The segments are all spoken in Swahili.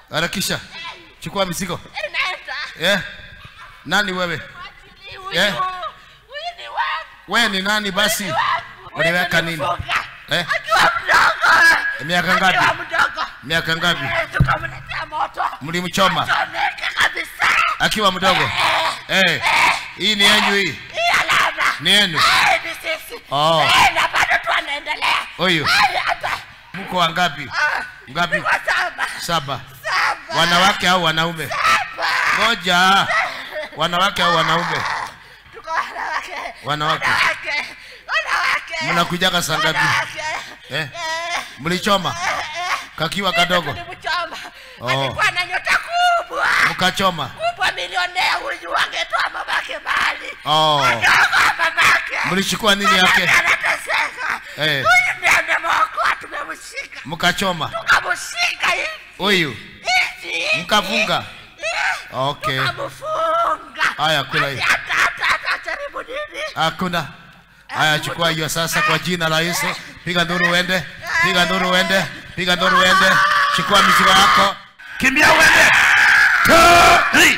harakisha chukua mizigo Naenda. eh? nani wewe Mwachili huyu. Eh? Huyu ni wangu. wewe ni nani basi Ni wangu. uliweka Huyu nini nilimfunga. eh? Akiwa mdogo. miaka Akiwa ngapi mdogo. miaka ngapi Eh, Tukamletea moto. mlimchoma Chomeka kabisa. akiwa mdogo eh. hii ni yenyu hii Hii alama. ni yenu Eh, ni sisi. Oh. Eh, na bado tu anaendelea. huyu Eh, hata. mko wangapi Ah, ngapi niko saba. saba Saba. wanawake au wanaume Saba. moja wanawake au wanaume Tuko wanawake. Wanawake. Wanawake. Wanawake. mnakujaga saa ngapi Wanawake. eh? Eh, mlichoma kakiwa kadogo tulimchoma. Oh. Alikuwa na nyota kubwa. mkachoma Kubwa milionea huyu angetoa babake mali. oh. Ndogo babake. mlichukua nini yake Babake anateseka. Eh. Huyu ndiye amemwokoa tumemshika. mkachoma Tukamshika hivi. huyu Hivi. mkafunga Eh, okay Tukamfunga. Haya, kula hiyo. Hata hata hata jaribu nini? hakuna haya chukua hiyo sasa kwa jina la yesu piga nduru uende piga nduru uende piga nduru uende chukua mizigo yako kimbia uende Two, three.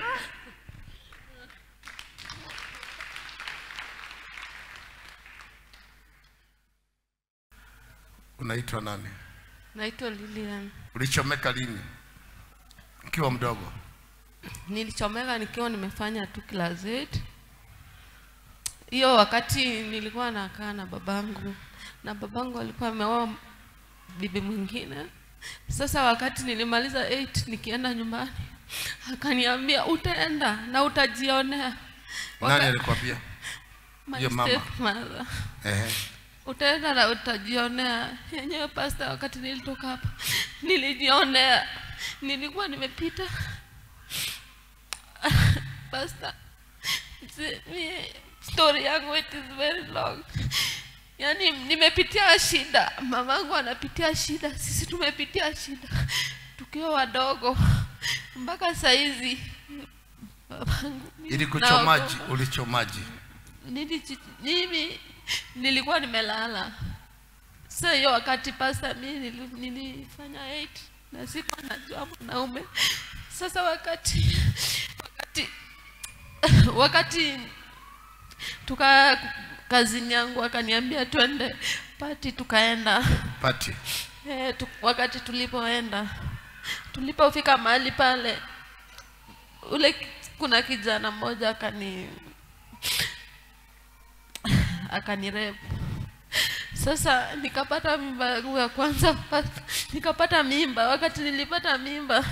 unaitwa nani Naitwa Lilian. ulichomeka lini ukiwa mdogo Nilichomeka nikiwa nimefanya tu class 8. Hiyo wakati nilikuwa nakaa na babangu na babangu alikuwa ameoa bibi mwingine. Sasa wakati nilimaliza 8 nikienda nyumbani akaniambia utaenda na utajionea. nani alikwambia My Your mama. stepmother. Ehe. utaenda na utajionea yenyewe pasta wakati nilitoka hapa nilijionea nilikuwa nimepita pasta si- mi- story yangu it is very long yaani nimepitia shida mamangu anapitia shida sisi tumepitia shida tukiwa wadogo mpaka saizi babangu ili kuchomaji naogopa. ulichomaji Niliji- mimi nilikuwa nimelala sasa hiyo wakati pasta mi nili- nilifanya 8 na sikuwa najua mwanaume sasa wakati wakati wakati tuka kazini yangu akaniambia twende pati tukaenda pati e, tu, wakati tulipoenda tulipofika mahali pale ule ki- kuna kijana mmoja akani akanirepu sasa nikapata mimba yangu ya kwanza pa- nikapata mimba wakati nilipata mimba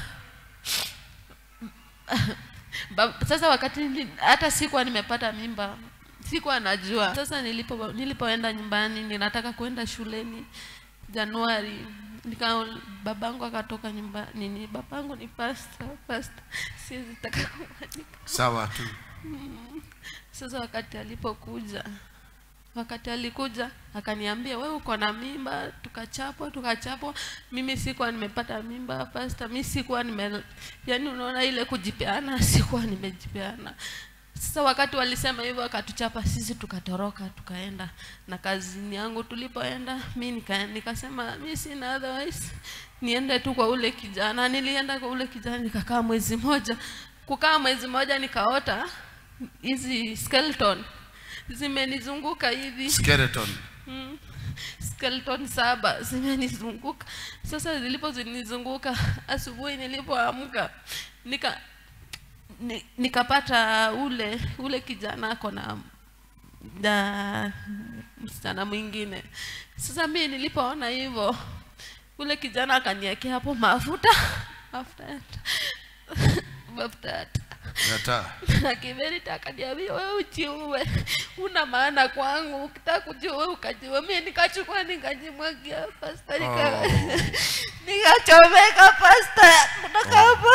ba, sasa wakati nili, hata sikuwa nimepata mimba sikuwa najua sasa nilipo nilipoenda nyumbani ninataka kwenda shuleni januari nika babangu akatoka nyumba nini babangu ni pasta pasta siwezi taka kumwandika sawa tu sasa wakati alipokuja wakati alikuja akaniambia wewe uko na mimba tukachapwa tukachapwa mimi sikuwa nimepata mimba pasta mi sikuwa nime yani unaona ile kujipeana sikuwa nimejipeana sasa wakati walisema hivyo akatuchapa sisi tukatoroka tukaenda na kazini yangu tulipoenda mi nika, nikasema mi sina otherwise niende tu kwa ule kijana nilienda kwa ule kijana nikakaa mwezi moja kukaa mwezi moja nikaota hizi skeleton zimenizunguka hivi skeleton mm, skeleton saba zimenizunguka sasa zilipozinizunguka asubuhi nilipoamka nika ni, nikapata ule ule kijana ako na na msichana mwingine sasa mi nilipoona hivyo ule kijana akaniekea hapo mafuta mafuta ya taa. mafuta ya taa nataa na kiberita akaniambia wewe ujiue una maana kwangu ukitaka kujiua ukajiua mi nikachukua nikajimwagia pasta nika Oh. nikachomeka pasta kutoka hapo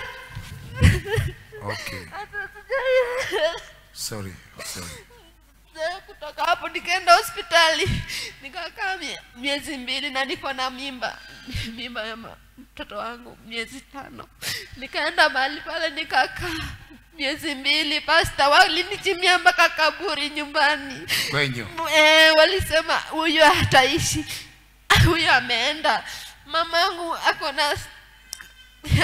okay hata sijai sorry sorry Sasa kutoka hapo nikaenda hospitali nikakaa mie- miezi mbili na niko na mimba mimba ya ma- mtoto wangu miezi tano nikaenda mahali pale nikakaa miezi mbili pasta walinichimia mpaka kaburi nyumbani kwenyu e, walisema huyu hataishi huyu ameenda mamangu ako na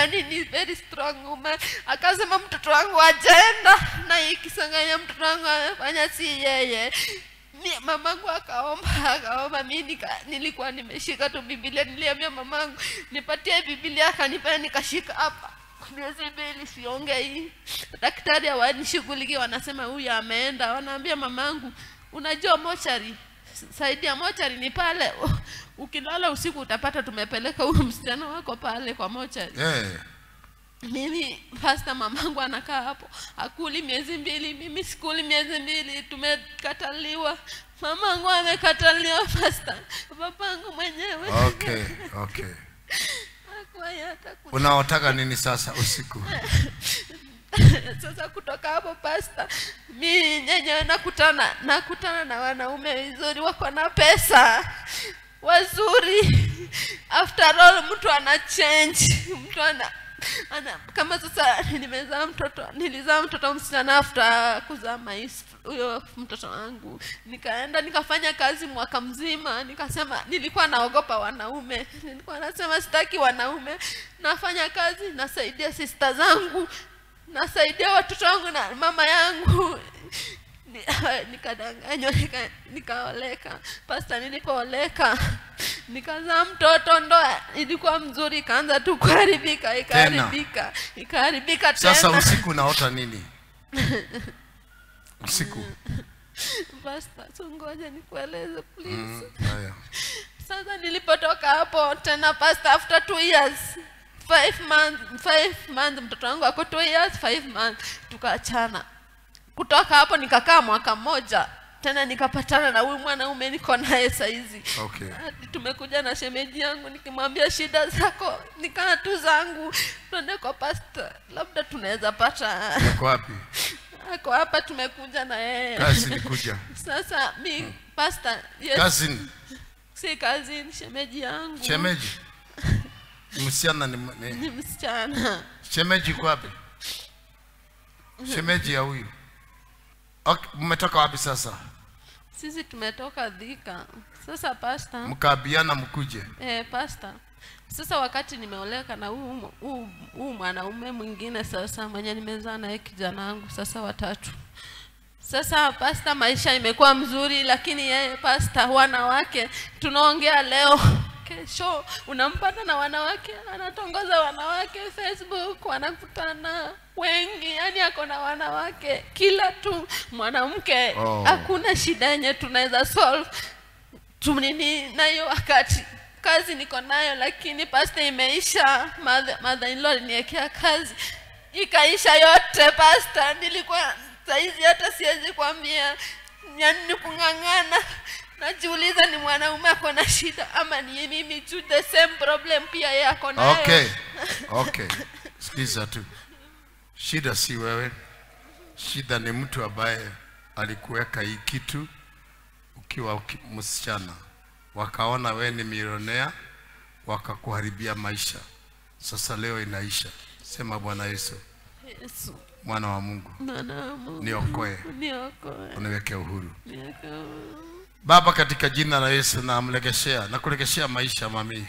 yani ni very strong woman akasema mtoto wangu ajaenda na ikisanganya mtoto wangu amefanya si yeye Mi- mamangu akaomba akaomba mi nika, nilikuwa nimeshika tu bibilia niliambia mamangu nipatie bibilia akanipea nikashika hapa miezi mbili siongei daktari hawanishughulikia wanasema huyu ameenda wanaambia mamangu unajua mochari saidi ya mochari ni pale ukilala usiku utapata tumepeleka huyu msichana wako pale kwa mochari Eh, mimi pasta mamangu anakaa hapo akuli miezi mbili mimi sikuli miezi mbili tumekataliwa mamangu amekataliwa pasta papangu mwenyewe okay, okay. Hakuwahi hata ku- Unaotaka nini sasa usiku? sasa kutoka hapo pasta mi nyenyewe nakutana nakutana na wanaume vizuri wako na pesa wazuri after all mtu ana change mtu ana ana kama sasa nimezaa mtoto nilizaa mtoto msichana after kuzaa mais huyo mtoto wangu nikaenda nikafanya kazi mwaka mzima nikasema nilikuwa naogopa wanaume nilikuwa nasema sitaki wanaume nafanya kazi nasaidia sista zangu nasaidia watoto wangu na mama yangu Ni- nikadanganywa nika- nikaoleka pasta nilipooleka nikazaa mtoto ndoa ilikuwa mzuri ikaanza tu kuharibika ikaharibika ikaharibika Sasa tena usiku unaota nini? Usiku. pasta so ngoja nikueleze please Mm, haya. sasa nilipotoka hapo tena past after two years five months five months mtoto wangu ako two years five months tukaachana kutoka hapo nikakaa mwaka mmoja tena nikapatana na huyu mwanaume niko naye saizi Okay. hadi tumekuja na shemeji yangu nikimwambia shida zako nikaa tu zangu tuende kwa pasta labda tunaweza pata Uko wapi? ako hapa tumekuja na yeye Kazi nikuja. sasa mi pasta yes, Cousin, si kazi ni shemeji yangu shemeji. Msichana ni, ni ni msichana shemeji uko wapi? Shemeji ya huyu. Okay, mmetoka wapi sasa? sisi tumetoka dhika sasa pasta Mkaabiana mkuje. eh, pasta sasa wakati nimeoleka na huu huu- huu mwanaume mwingine sasa mwenye nimezaa naye kijana wangu sasa watatu sasa pasta maisha imekuwa mzuri lakini yeye pasta wanawake tunaongea leo kesho unampata na wanawake anatongoza wanawake facebook wanakutana wengi yani ako na wanawake kila tu mwanamke Oh. hakuna shida yenye tunaweza solve tunini nayo wakati kazi niko nayo lakini pasta imeisha mother, mother in law aliniwekea kazi ikaisha yote pasta nilikuwa saizi hata siwezi kwambia yani ni kung'ang'ana najiuliza ni mwanaume ako na shida ama ni mimi tu the same problem pia yeye ako nayo Okay. Okay. Sikiza tu. Shida si wewe. Shida ni mtu ambaye alikuweka hii kitu ukiwa uki, msichana. Wakaona we ni milionea, wakakuharibia maisha. Sasa leo inaisha. Sema Bwana Yesu, Yesu mwana wa Mungu, mwana wa Mungu niokoe, niokoe uniweke uhuru. niokoe Baba, katika jina la Yesu namlegeshea na kulegeshea maisha mami,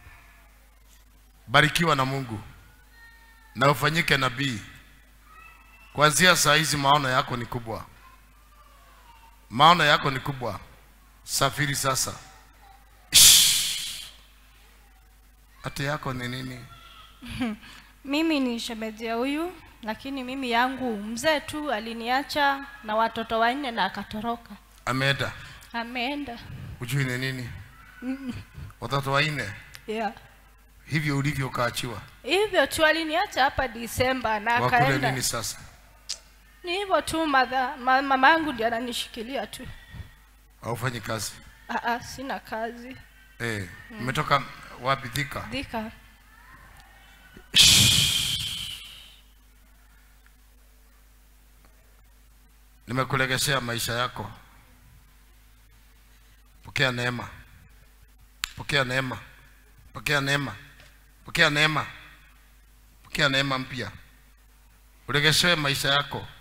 barikiwa na Mungu na ufanyike nabii. Kuanzia saa hizi maono yako ni kubwa, maono yako ni kubwa. Safiri sasa. Shh. Ati yako ni nini? Mimi ni shemeji ya huyu, lakini mimi yangu mzee tu aliniacha na watoto wanne na akatoroka, Ameenda, ameenda. ujui ni nini? Watoto wanne Yeah. hivyo ulivyo ukaachiwa, Hivyo tu aliniacha hapa Disemba na wakule akaenda. nini sasa? Ni hivyo tu, madha, ma, mama yangu ndiye ananishikilia tu. Haufanyi kazi Ah, ah, sina kazi. eh? Umetoka wapi? Thika. Dhika. nimekulegeshea maisha yako. Pokea neema, pokea neema, pokea neema, pokea neema, pokea neema mpya. Ulegeshewe maisha yako.